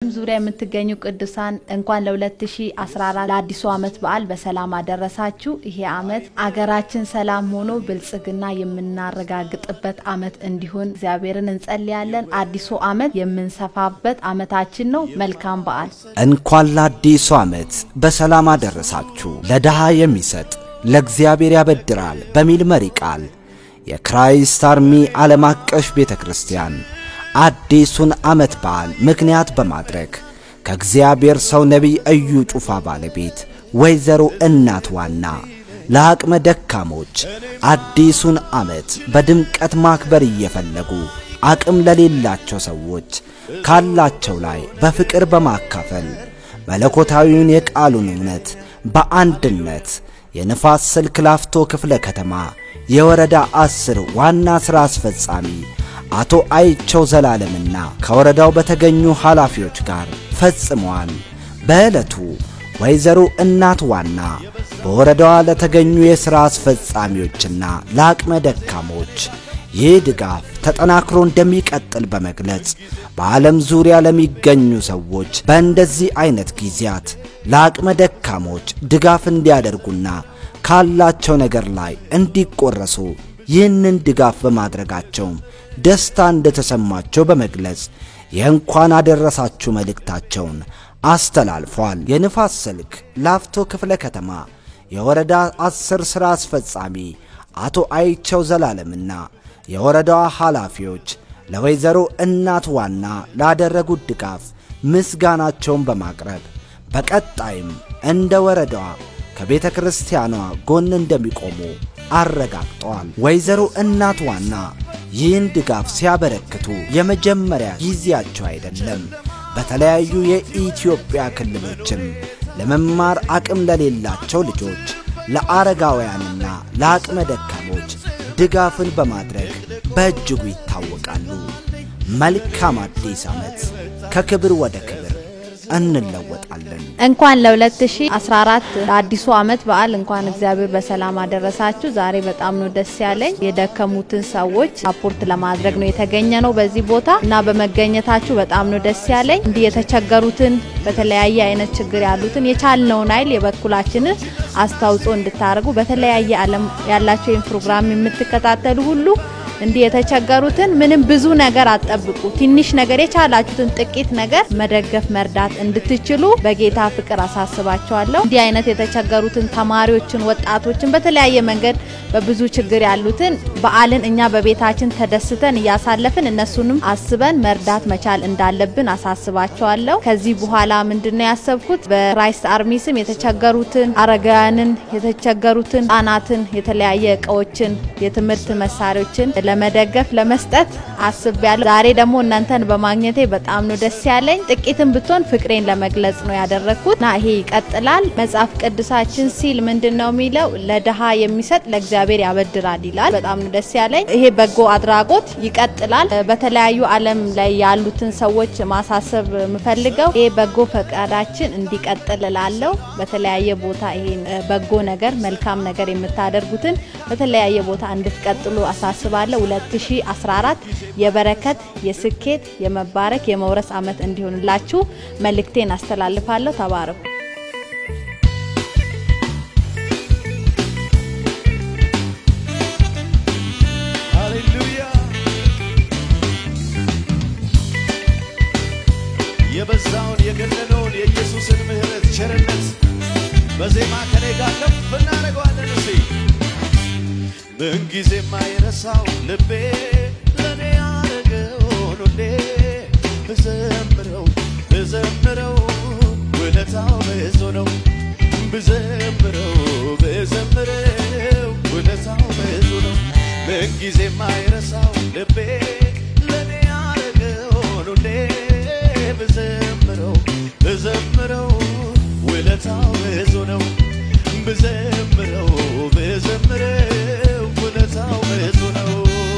ዙሪያ የምትገኙ ቅዱሳን እንኳን ለ2014 ለአዲሱ ዓመት በዓል በሰላም አደረሳችሁ። ይሄ ዓመት አገራችን ሰላም ሆኖ ብልጽግና የምናረጋግጥበት ዓመት እንዲሆን እግዚአብሔርን እንጸልያለን። አዲሱ ዓመት የምንሰፋበት ዓመታችን ነው። መልካም በዓል። እንኳን ለአዲሱ ዓመት በሰላም አደረሳችሁ። ለድሃ የሚሰጥ ለእግዚአብሔር ያበድራል በሚል መሪ ቃል የክራይስት አርሚ ዓለም አቀፍ ቤተ ክርስቲያን አዲሱን ዓመት በዓል ምክንያት በማድረግ ከእግዚአብሔር ሰው ነቢይ እዩ ጩፋ ባለቤት ወይዘሮ እናት ዋና ለአቅመ ደካሞች አዲሱን ዓመት በድምቀት ማክበር እየፈለጉ አቅም ለሌላቸው ሰዎች ካላቸው ላይ በፍቅር በማካፈል መለኮታዊውን የቃሉን እውነት በአንድነት የንፋስ ስልክ ላፍቶ ክፍለ ከተማ የወረዳ አስር ዋና ሥራ አስፈጻሚ አቶ አይቸው ዘላለምና ከወረዳው በተገኙ ኃላፊዎች ጋር ፈጽመዋል። በዕለቱ ወይዘሮ እናት ዋና በወረዳዋ ለተገኙ የሥራ አስፈጻሚዎችና ለአቅመ ደካሞች ይህ ድጋፍ ተጠናክሮ እንደሚቀጥል በመግለጽ በዓለም ዙሪያ ለሚገኙ ሰዎች በእንደዚህ አይነት ጊዜያት ለአቅመ ደካሞች ድጋፍ እንዲያደርጉና ካላቸው ነገር ላይ እንዲቆረሱ ይህንን ድጋፍ በማድረጋቸውም ደስታ እንደተሰማቸው በመግለጽ የእንኳን አደረሳችሁ መልእክታቸውን አስተላልፏል። የንፋስ ስልክ ላፍቶ ክፍለ ከተማ የወረዳ አስር ሥራ አስፈጻሚ አቶ አይቸው ዘላለምና የወረዳዋ ኃላፊዎች ለወይዘሮ እናት ዋና ላደረጉት ድጋፍ ምስጋናቸውን በማቅረብ በቀጣይም እንደ ወረዳዋ ከቤተ ክርስቲያኗ ጎን እንደሚቆሙ አረጋግጠዋል። ወይዘሮ እናት ዋና ይህን ድጋፍ ሲያበረክቱ የመጀመሪያ ጊዜያቸው አይደለም። በተለያዩ የኢትዮጵያ ክልሎችም ለመማር አቅም ለሌላቸው ልጆች፣ ለአረጋውያንና ለአቅመ ደካሞች ድጋፍን በማድረግ በእጅጉ ይታወቃሉ። መልካም አዲስ ዓመት! ከክብር ወደ ክብር እንለወጣለን። እንኳን ለ2014 ለአዲሱ ዓመት በዓል እንኳን እግዚአብሔር በሰላም አደረሳችሁ። ዛሬ በጣም ነው ደስ ያለኝ። የደከሙትን ሰዎች አፖርት ለማድረግ ነው የተገኘ ነው በዚህ ቦታ እና በመገኘታችሁ በጣም ነው ደስ ያለኝ። እንዲህ የተቸገሩትን በተለያየ አይነት ችግር ያሉትን የቻልነውን ኃይል የበኩላችንን አስተዋጽኦ እንድታደርጉ በተለያየ ዓለም ያላቸው ይህን ፕሮግራም የምትከታተሉ ሁሉ እንዲህ የተቸገሩትን ምንም ብዙ ነገር አትጠብቁ። ትንሽ ነገር የቻላችሁትን ጥቂት ነገር መደገፍ መርዳት እንድትችሉ በጌታ ፍቅር አሳስባቸዋለሁ። እንዲህ አይነት የተቸገሩትን ተማሪዎችን፣ ወጣቶችን በተለያየ መንገድ በብዙ ችግር ያሉትን በዓልን እኛ በቤታችን ተደስተን እያሳለፍን እነሱንም አስበን መርዳት መቻል እንዳለብን አሳስባቸዋለሁ። ከዚህ በኋላ ምንድነው ያሰብኩት በክራይስት አርሚ ስም የተቸገሩትን አረጋውያንን፣ የተቸገሩትን ህጻናትን፣ የተለያየ እቃዎችን፣ የትምህርት መሳሪያዎችን ለመደገፍ ለመስጠት አስቤያለሁ። ዛሬ ደግሞ እናንተን በማግኘቴ በጣም ነው ደስ ያለኝ። ጥቂትም ብትሆን ፍቅሬን ለመግለጽ ነው ያደረግኩት እና ይሄ ይቀጥላል። መጽሐፍ ቅዱሳችን ሲል ምንድን ነው የሚለው? ለድሃ የሚሰጥ ለእግዚአብሔር ያበድራል ይላል። በጣም ነው ደስ ያለኝ። ይሄ በጎ አድራጎት ይቀጥላል። በተለያዩ ዓለም ላይ ያሉትን ሰዎች ማሳሰብ የምፈልገው ይሄ በጎ ፈቃዳችን እንዲቀጥል እላለሁ። በተለያየ ቦታ ይሄን በጎ ነገር መልካም ነገር የምታደርጉትን በተለያየ ቦታ እንድትቀጥሉ አሳስባለሁ። 2014 የበረከት፣ የስኬት፣ የመባረክ፣ የመውረስ ዓመት እንዲሆንላችሁ መልእክቴን አስተላልፋለሁ። ተባረኩ። ሃሌሉያ የበዛውን የገነነውን የኢየሱስን ምሕረት ቸርነት በዜማ ከኔ ጋር ከፍ እናደርገዋለን። እስቲ ምንጊዜ የማይረሳው ልቤ ለእኔ ያደረገውን ሁሌ ብዘምረው ብዘምረው ውለታው ብዙ ነው። ብዘምረው ብዘምረው ውለታው ብዙ ነው። ምንጊዜ የማይረሳው ልቤ ለእኔ ያደረገውን ሁሌ ብዘምረው ብዘምረው ውለታው ብዙ ነው። ብዘምረው ብዘምረው ውለታው ብዙ ነው።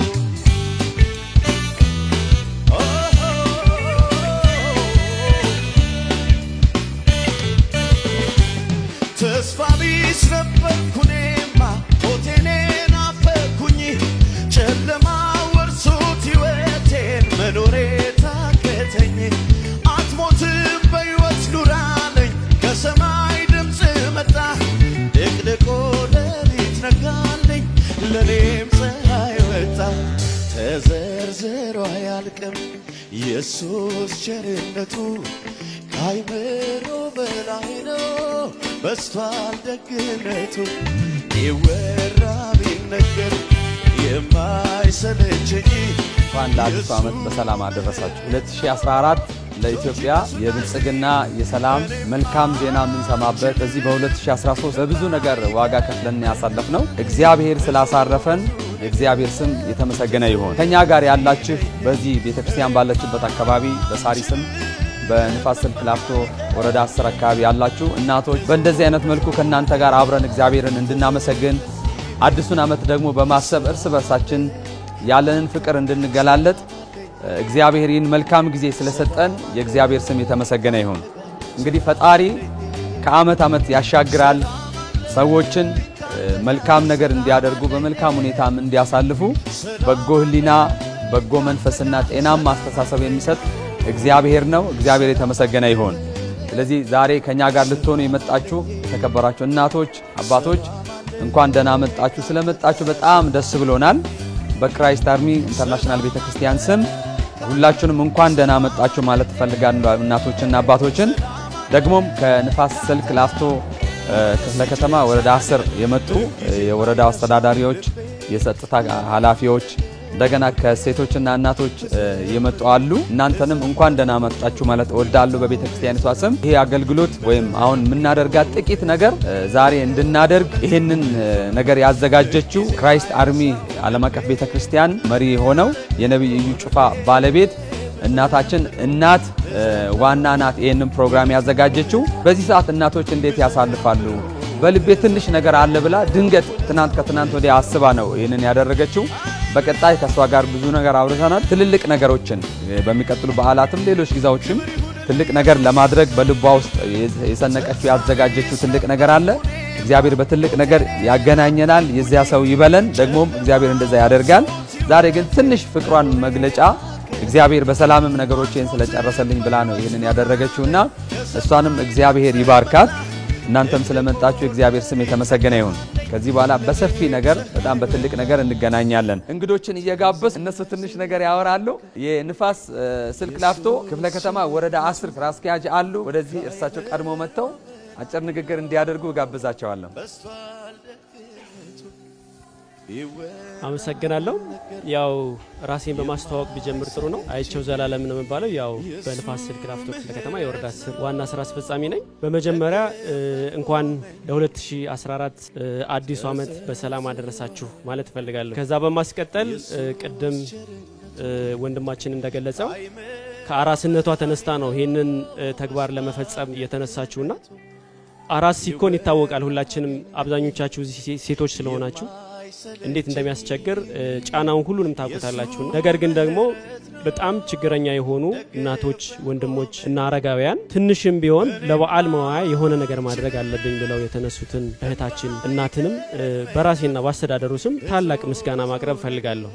ተስፋ ቢስ ነበርኩ እኔማ ሞቴን ናፈኩኝ ጨለማ ወርሶት ሕይወቴን መኖሬ ታከተኝ አትሞትም ለእኔም ፀሐይ ወጣ ተዘርዝሮ አያልቅም ኢየሱስ ቸርነቱ ከአይምሮ በላይ ነው በስቷል ደግነቱ ይወራ ቢነገር የማይሰለቸኝ እንኳን ለአዲሱ ዓመት በሰላም አደረሳችሁ። 2014 ለኢትዮጵያ የብልጽግና የሰላም መልካም ዜና የምንሰማበት በዚህ በ2013 በብዙ ነገር ዋጋ ከፍለን ያሳለፍ ነው። እግዚአብሔር ስላሳረፈን የእግዚአብሔር ስም የተመሰገነ ይሆን። ከኛ ጋር ያላችሁ በዚህ ቤተክርስቲያን ባለችበት አካባቢ በሳሪስም በንፋስ ስልክ ላፍቶ ወረዳ 10 አካባቢ ያላችሁ እናቶች በእንደዚህ አይነት መልኩ ከእናንተ ጋር አብረን እግዚአብሔርን እንድናመሰግን አዲሱን ዓመት ደግሞ በማሰብ እርስ በርሳችን ያለንን ፍቅር እንድንገላለጥ እግዚአብሔር ይህን መልካም ጊዜ ስለሰጠን የእግዚአብሔር ስም የተመሰገነ ይሁን። እንግዲህ ፈጣሪ ከዓመት ዓመት ያሻግራል። ሰዎችን መልካም ነገር እንዲያደርጉ በመልካም ሁኔታም እንዲያሳልፉ በጎ ሕሊና፣ በጎ መንፈስና ጤናማ አስተሳሰብ የሚሰጥ እግዚአብሔር ነው። እግዚአብሔር የተመሰገነ ይሁን። ስለዚህ ዛሬ ከኛ ጋር ልትሆኑ የመጣችሁ የተከበራችሁ እናቶች፣ አባቶች እንኳን ደህና መጣችሁ። ስለመጣችሁ በጣም ደስ ብሎናል። በክራይስት አርሚ ኢንተርናሽናል ቤተክርስቲያን ስም ሁላችሁንም እንኳን ደህና መጣችሁ ማለት እፈልጋለሁ። እናቶችና አባቶችን ደግሞም ከንፋስ ስልክ ላፍቶ ክፍለ ከተማ ወረዳ 10 የመጡ የወረዳው አስተዳዳሪዎች፣ የጸጥታ ኃላፊዎች እንደገና ከሴቶችና እናቶች የመጡ አሉ። እናንተንም እንኳን ደህና መጣችሁ ማለት እወዳለሁ በቤተ ክርስቲያኒቷ ስም። ይሄ አገልግሎት ወይም አሁን የምናደርጋት ጥቂት ነገር ዛሬ እንድናደርግ ይህንን ነገር ያዘጋጀችው ክራይስት አርሚ ዓለም አቀፍ ቤተ ክርስቲያን መሪ ሆነው የነቢይ እዩ ጩፋ ባለቤት እናታችን እናት ዋና ናት። ይህንን ፕሮግራም ያዘጋጀችው በዚህ ሰዓት እናቶች እንዴት ያሳልፋሉ በልቤ ትንሽ ነገር አለ ብላ ድንገት ትናንት ከትናንት ወዲያ አስባ ነው ይህንን ያደረገችው። በቀጣይ ከእሷ ጋር ብዙ ነገር አውርተናል። ትልልቅ ነገሮችን በሚቀጥሉ በዓላትም ሌሎች ጊዜዎችም ትልቅ ነገር ለማድረግ በልቧ ውስጥ የሰነቀችው ያዘጋጀችው ትልቅ ነገር አለ። እግዚአብሔር በትልቅ ነገር ያገናኘናል። የዚያ ሰው ይበለን። ደግሞም እግዚአብሔር እንደዛ ያደርጋል። ዛሬ ግን ትንሽ ፍቅሯን መግለጫ እግዚአብሔር በሰላምም ነገሮችን ስለጨረሰልኝ ብላ ነው ይህንን ያደረገችውና እሷንም እግዚአብሔር ይባርካት። እናንተም ስለመጣችሁ የእግዚአብሔር ስም የተመሰገነ ይሁን። ከዚህ በኋላ በሰፊ ነገር በጣም በትልቅ ነገር እንገናኛለን። እንግዶችን እየጋበዝ እነሱ ትንሽ ነገር ያወራሉ። የንፋስ ስልክ ላፍቶ ክፍለ ከተማ ወረዳ አስር ስራ አስኪያጅ አሉ። ወደዚህ እርሳቸው ቀድሞ መጥተው አጭር ንግግር እንዲያደርጉ ጋብዛቸዋለሁ። አመሰግናለሁ። ያው ራሴን በማስተዋወቅ ቢጀምር ጥሩ ነው። አይቸው ዘላለም ነው የምባለው። ያው በንፋስ ስልክ ላፍቶ ክፍለ ከተማ የወረዳ ስር ዋና ስራ አስፈጻሚ ነኝ። በመጀመሪያ እንኳን ለ2014 አዲሱ ዓመት በሰላም አደረሳችሁ ማለት እፈልጋለሁ። ከዛ በማስቀጠል ቅድም ወንድማችን እንደገለጸው ከአራስነቷ ተነስታ ነው ይህንን ተግባር ለመፈጸም የተነሳችሁና አራስ ሲኮን ይታወቃል። ሁላችንም አብዛኞቻችሁ ሴቶች ስለሆናችሁ እንዴት እንደሚያስቸግር ጫናውን ሁሉንም ታውቁታላችሁ። ነገር ግን ደግሞ በጣም ችግረኛ የሆኑ እናቶች፣ ወንድሞች እና አረጋውያን ትንሽም ቢሆን ለበዓል መዋያ የሆነ ነገር ማድረግ አለብኝ ብለው የተነሱትን እህታችን እናትንም በራሴና በአስተዳደሩ ስም ታላቅ ምስጋና ማቅረብ እፈልጋለሁ።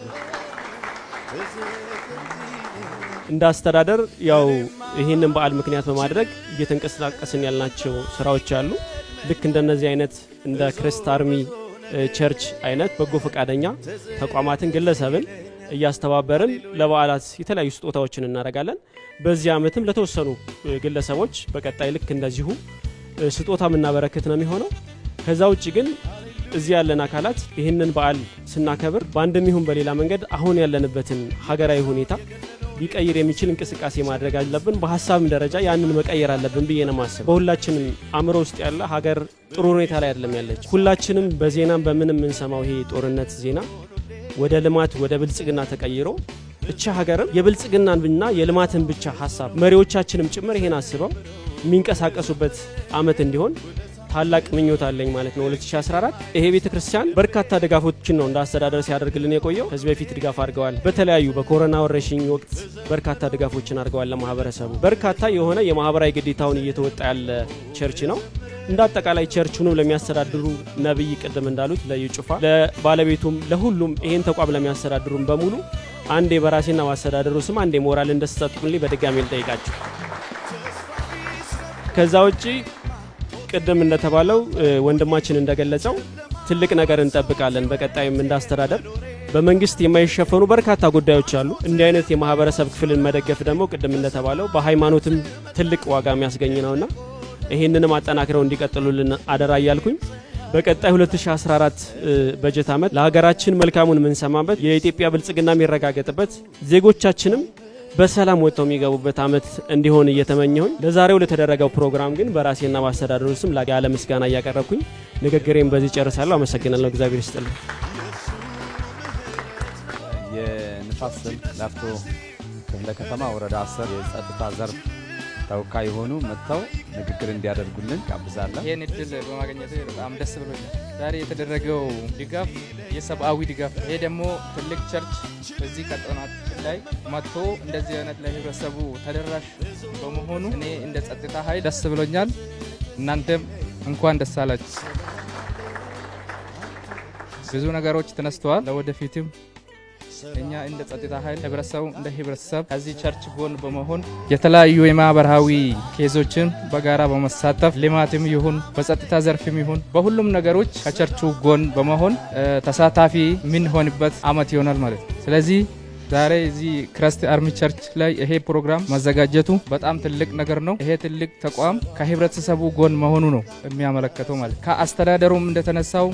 እንደ አስተዳደር ያው ይህንን በዓል ምክንያት በማድረግ እየተንቀሳቀስን ያልናቸው ስራዎች አሉ። ልክ እንደነዚህ አይነት እንደ ክሪስት አርሚ ቸርች አይነት በጎ ፈቃደኛ ተቋማትን፣ ግለሰብን እያስተባበርን ለበዓላት የተለያዩ ስጦታዎችን እናደርጋለን። በዚህ ዓመትም ለተወሰኑ ግለሰቦች በቀጣይ ልክ እንደዚሁ ስጦታ የምናበረክት ነው የሚሆነው። ከዛ ውጭ ግን እዚህ ያለን አካላት ይህንን በዓል ስናከብር በአንድም ይሁን በሌላ መንገድ አሁን ያለንበትን ሀገራዊ ሁኔታ ሊቀይር የሚችል እንቅስቃሴ ማድረግ አለብን። በሀሳብም ደረጃ ያንን መቀየር አለብን ብዬ ነው ማስብ። በሁላችንም አእምሮ ውስጥ ያለ ሀገር ጥሩ ሁኔታ ላይ አይደለም ያለች። ሁላችንም በዜናም በምንም የምንሰማው ይሄ ጦርነት ዜና ወደ ልማት ወደ ብልጽግና ተቀይሮ እቻ ሀገርም የብልጽግናንና የልማትን ብቻ ሀሳብ መሪዎቻችንም ጭምር ይሄን አስበው የሚንቀሳቀሱበት አመት እንዲሆን ታላቅ ምኞት አለኝ ማለት ነው። 2014 ይሄ ቤተ ክርስቲያን በርካታ ድጋፎችን ነው እንደ አስተዳደር ሲያደርግልን የቆየው። ከዚህ በፊት ድጋፍ አድርገዋል። በተለያዩ በኮሮና ወረርሽኝ ወቅት በርካታ ድጋፎችን አድርገዋል ለማህበረሰቡ። በርካታ የሆነ የማህበራዊ ግዴታውን እየተወጣ ያለ ቸርች ነው። እንደ አጠቃላይ ቸርቹንም ለሚያስተዳድሩ ነቢይ ቅድም እንዳሉት ለዩ ጩፋ፣ ለባለቤቱም፣ ለሁሉም ይሄን ተቋም ለሚያስተዳድሩም በሙሉ አንዴ በራሴና በአስተዳደሩ ስም አንዴ ሞራል እንደተሰጡልኝ በድጋሚ ልጠይቃቸው። ከዛ ውጪ ቅድም እንደተባለው ወንድማችን እንደገለጸው ትልቅ ነገር እንጠብቃለን። በቀጣይም እንዳስተዳደር በመንግስት የማይሸፈኑ በርካታ ጉዳዮች አሉ። እንዲህ አይነት የማህበረሰብ ክፍልን መደገፍ ደግሞ ቅድም እንደተባለው በሃይማኖትም ትልቅ ዋጋ የሚያስገኝ ነውና ይህንንም አጠናክረው እንዲቀጥሉልን አደራ እያልኩኝ በቀጣይ 2014 በጀት ዓመት ለሀገራችን መልካሙን የምንሰማበት የኢትዮጵያ ብልጽግና የሚረጋገጥበት ዜጎቻችንም በሰላም ወጥተው የሚገቡበት ዓመት እንዲሆን እየተመኘሁኝ ለዛሬው ለተደረገው ፕሮግራም ግን በራሴና በአስተዳደሩ ስም ያለ ምስጋና እያቀረብኩኝ ንግግሬን በዚህ ጨርሳለሁ። አመሰግናለሁ። እግዚአብሔር ይስጥልኝ። የንፋስ ስልክ ላፍቶ ክፍለ ከተማ ወረዳ 10 የጸጥታ ዘርፍ ተወካይ የሆኑ መጥተው ንግግር እንዲያደርጉልን ጋብዛለን። ይህን እድል በማግኘት በጣም ደስ ብሎኛል። ዛሬ የተደረገው ድጋፍ የሰብአዊ ድጋፍ፣ ይሄ ደግሞ ትልቅ ቸርች በዚህ ቀጠናችን ላይ መጥቶ እንደዚህ አይነት ለህብረተሰቡ ተደራሽ በመሆኑ እኔ እንደ ጸጥታ ኃይል ደስ ብሎኛል። እናንተም እንኳን ደስ አላችሁ። ብዙ ነገሮች ተነስተዋል። ለወደፊትም እኛ እንደ ጸጥታ ኃይል ህብረተሰቡ እንደ ህብረተሰብ ከዚህ ቸርች ጎን በመሆን የተለያዩ የማህበራዊ ኬዞችን በጋራ በመሳተፍ ልማትም ይሁን በጸጥታ ዘርፍም ይሁን በሁሉም ነገሮች ከቸርቹ ጎን በመሆን ተሳታፊ የምንሆንበት አመት ይሆናል ማለት ነው። ስለዚህ ዛሬ እዚህ ክረስት አርሚ ቸርች ላይ ይሄ ፕሮግራም መዘጋጀቱ በጣም ትልቅ ነገር ነው። ይሄ ትልቅ ተቋም ከህብረተሰቡ ጎን መሆኑ ነው የሚያመለከተው ማለት ከአስተዳደሩም እንደተነሳው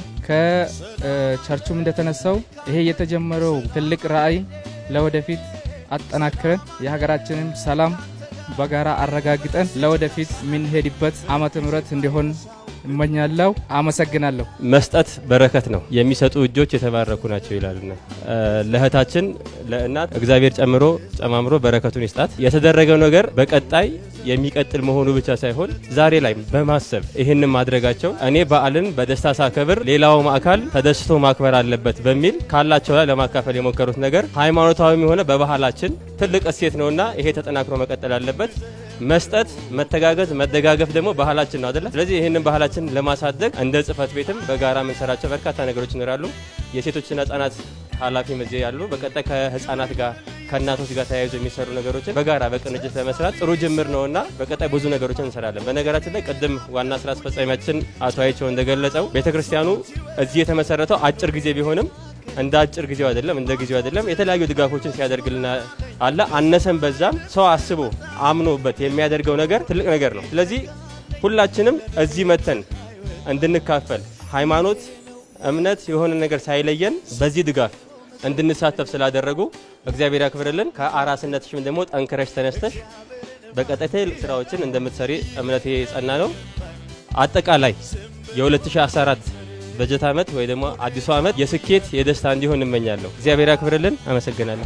ከቸርቹም እንደተነሳው ይሄ የተጀመረው ትልቅ ራዕይ ለወደፊት አጠናክረን የሀገራችንን ሰላም በጋራ አረጋግጠን ለወደፊት የምንሄድበት ዓመተ ምህረት እንዲሆን እመኛለሁ። አመሰግናለሁ። መስጠት በረከት ነው፣ የሚሰጡ እጆች የተባረኩ ናቸው ይላልና ለእህታችን ለእናት እግዚአብሔር ጨምሮ ጨማምሮ በረከቱን ይስጣት። የተደረገው ነገር በቀጣይ የሚቀጥል መሆኑ ብቻ ሳይሆን ዛሬ ላይ በማሰብ ይህንን ማድረጋቸው እኔ በዓልን በደስታ ሳከብር ሌላውም አካል ተደስቶ ማክበር አለበት በሚል ካላቸው ላይ ለማካፈል የሞከሩት ነገር ሃይማኖታዊም የሆነ በባህላችን ትልቅ እሴት ነውና ይሄ ተጠናክሮ መቀጠል አለበት። መስጠት፣ መተጋገዝ፣ መደጋገፍ ደግሞ ባህላችን ነው አይደለ? ስለዚህ ይህንን ባህላችን ለማሳደግ እንደ ጽህፈት ቤትም በጋራ የምንሰራቸው በርካታ ነገሮች ይኖራሉ። የሴቶችና ህጻናት ኃላፊ እዚህ ያሉ በቀጣይ ከህጻናት ጋር ከእናቶች ጋር ተያይዞ የሚሰሩ ነገሮችን በጋራ በቅንጅት ለመስራት ጥሩ ጅምር ነውና በቀጣይ ብዙ ነገሮችን እንሰራለን። በነገራችን ላይ ቅድም ዋና ስራ አስፈጻሚያችን አቶ አይቸው እንደገለጸው ቤተክርስቲያኑ እዚህ የተመሰረተው አጭር ጊዜ ቢሆንም እንደ አጭር ጊዜው አይደለም፣ እንደ ጊዜው አይደለም። የተለያዩ ድጋፎችን ሲያደርግልን አለ። አነሰን በዛም ሰው አስቦ አምኖበት የሚያደርገው ነገር ትልቅ ነገር ነው። ስለዚህ ሁላችንም እዚህ መተን እንድንካፈል ሃይማኖት፣ እምነት የሆነ ነገር ሳይለየን በዚህ ድጋፍ እንድንሳተፍ ስላደረጉ እግዚአብሔር ያክብርልን። ከአራስነትሽም ደግሞ ጠንክረሽ ተነስተሽ በቀጣይ ትልቅ ስራዎችን እንደምትሰሪ እምነቴ የጸና ነው። አጠቃላይ የ2014 በጀት ዓመት ወይ ደግሞ አዲሱ ዓመት የስኬት የደስታ እንዲሆን እመኛለሁ። እግዚአብሔር ያክብርልን። አመሰግናለሁ።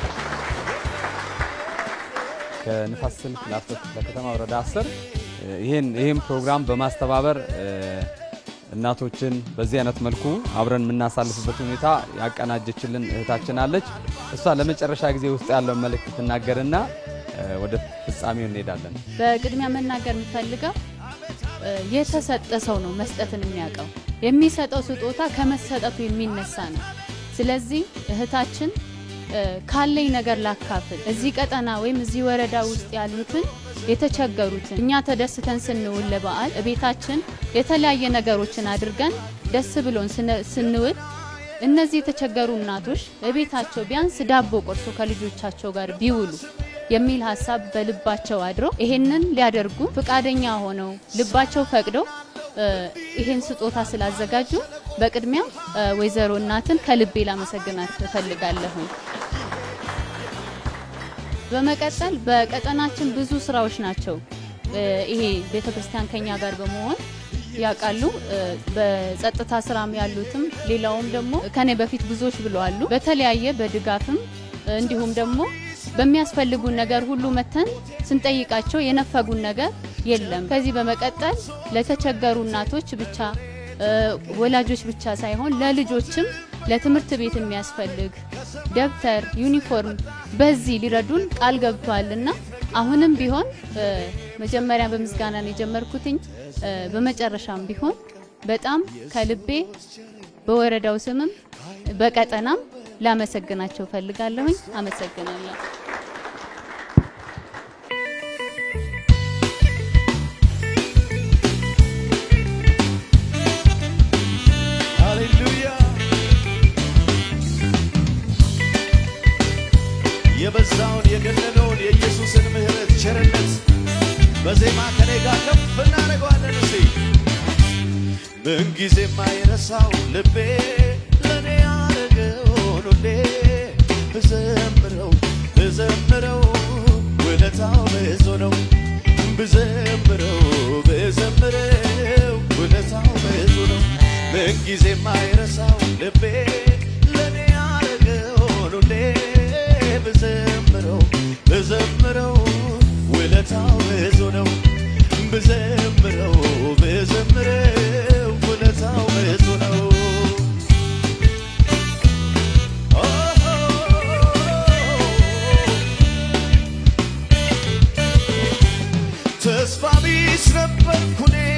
ከንፋስ ስልክ ላፍቶ ክፍለ ከተማ ወረዳ 10 ይህን ይህም ፕሮግራም በማስተባበር እናቶችን በዚህ አይነት መልኩ አብረን የምናሳልፍበት ሁኔታ ያቀናጀችልን እህታችን አለች። እሷ ለመጨረሻ ጊዜ ውስጥ ያለውን መልእክት ትናገርና ወደ ፍጻሜው እንሄዳለን። በቅድሚያ መናገር የምፈልገው የተሰጠ ሰው ነው መስጠትን የሚያውቀው። የሚሰጠው ስጦታ ከመሰጠቱ የሚነሳ ነው። ስለዚህ እህታችን ካለኝ ነገር ላካፍል፣ እዚህ ቀጠና ወይም እዚህ ወረዳ ውስጥ ያሉትን የተቸገሩትን እኛ ተደስተን ስንውል ለበዓል ቤታችን የተለያየ ነገሮችን አድርገን ደስ ብሎን ስንውል እነዚህ የተቸገሩ እናቶች በቤታቸው ቢያንስ ዳቦ ቆርሶ ከልጆቻቸው ጋር ቢውሉ የሚል ሀሳብ በልባቸው አድሮ ይሄንን ሊያደርጉ ፍቃደኛ ሆነው ልባቸው ፈቅደው ይሄን ስጦታ ስላዘጋጁ በቅድሚያ ወይዘሮ እናትን ከልቤ ላመሰግናት እፈልጋለሁ። በመቀጠል በቀጠናችን ብዙ ስራዎች ናቸው። ይሄ ቤተክርስቲያን ከኛ ጋር በመሆን ያውቃሉ። በጸጥታ ስራም ያሉትም ሌላውም ደግሞ ከኔ በፊት ብዙዎች ብለዋሉ። በተለያየ በድጋፍም እንዲሁም ደግሞ በሚያስፈልጉን ነገር ሁሉ መተን ስንጠይቃቸው የነፈጉን ነገር የለም። ከዚህ በመቀጠል ለተቸገሩ እናቶች ብቻ ወላጆች ብቻ ሳይሆን ለልጆችም ለትምህርት ቤት የሚያስፈልግ ደብተር፣ ዩኒፎርም በዚህ ሊረዱን ቃል ገብተዋልና አሁንም ቢሆን መጀመሪያ በምስጋና ነው የጀመርኩትኝ። በመጨረሻም ቢሆን በጣም ከልቤ በወረዳው ስምም በቀጠናም ላመሰግናቸው ፈልጋለሁኝ። አመሰግናለሁ። በዜማ ከኔ ጋር ከፍ እናደርገዋለን እስቲ ምንጊዜ የማይረሳው ልቤ ለእኔ ያደረገውን ሁሌ ብዘምረው ብዘምረው ውለታው ብዙ ነው ብዘምረው ብዘምረው ውለታው ብዙ ነው ምንጊዜ የማይረሳው ልቤ ለእኔ ያደረገውን ሁሌ ብዘምረው ብዘምረው ውለታው ብዙ ነው ብዘምረው ብዘምረው ውለታው ብዙ ነው ተስፋ ቢስ ነበርኩ እኔ